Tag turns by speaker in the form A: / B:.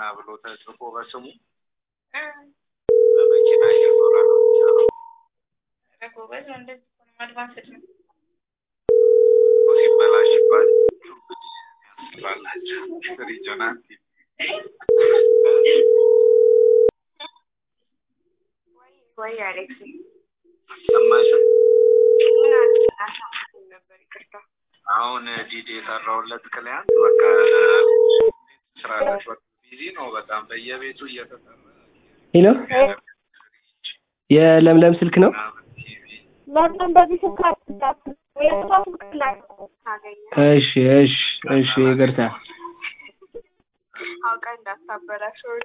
A: ብሎ ተጽፎ በስሙ በመኪና እየዞረ ነው የሚሰራው።
B: ጎበዝ ነው። እንደዚህ እኮ ነው አድቫንስድ ነው።
A: ሲበላሽባቸው እንግዲህ ያስባላቸው ሪጆናል
B: ወይ አሌክስ
A: አሰማሽም
B: ምን አልሰማሁም ነበር። ይቅርታ።
A: አሁን ዲዲ የሰራውለት ክሊያንት በቃ ስራ ላይ በቃ ቢዚ ነው በጣም በየቤቱ እየተጠራ
C: ሄሎ የለምለም ስልክ ነው።
A: ምናምን ቲቪ
B: ለምን በዚህ ስልክ አትዳት የእሷ ስልክ ላይ ታገኘ
C: እሺ እሺ እሺ ይቅርታ።
B: አውቃ እንዳታበላሸው